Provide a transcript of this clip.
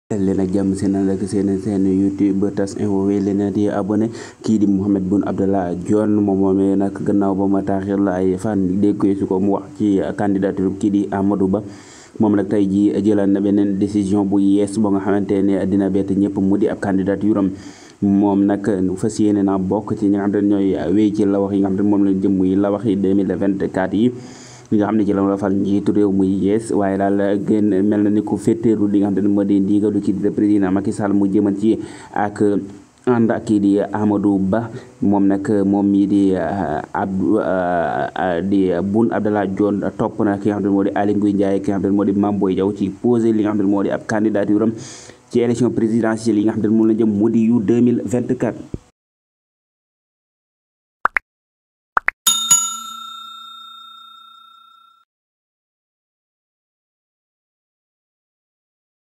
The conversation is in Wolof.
leen ak jàmm seen ànd ak seen seen youtube tas info wéy leen di abonné kii di Mahammed Boun Abdallah Dionne moom moomee nag gannaaw ba ma taaxir la ay fan dégg su ko mu wax ci candidature kii di Amadou Ba moom nag tey ji jëlaat na beneen décision bu yees ba nga xamante ne dina bett ñëpp mu di ab candidature am moom nag fas yéene naa bokk ci ñi nga xam ne ñooy wéy ci la wax yi nga xam ne moom lañ jëm muy la wax yi 2024 yi li nga xam ne ci la la fal njiitu réew muy yees waaye daal gën mel na ni ku féeteeru li nga xam ne moo di ndigalu kii di président Macky Sall mu jëman ci ak ànd ak kii di Amadou Ba moom nag moom mii di Abdou di Boun Abdallah Dionne topp na ki nga xam ne moo di Aly Ngouille Ndiaye ki nga xam ne moo di Mame Boye Diao ci posé li nga xam ne moo di ab candidature am ci élection présidentielle yi nga xam ne moom la jëm mu di yu 2024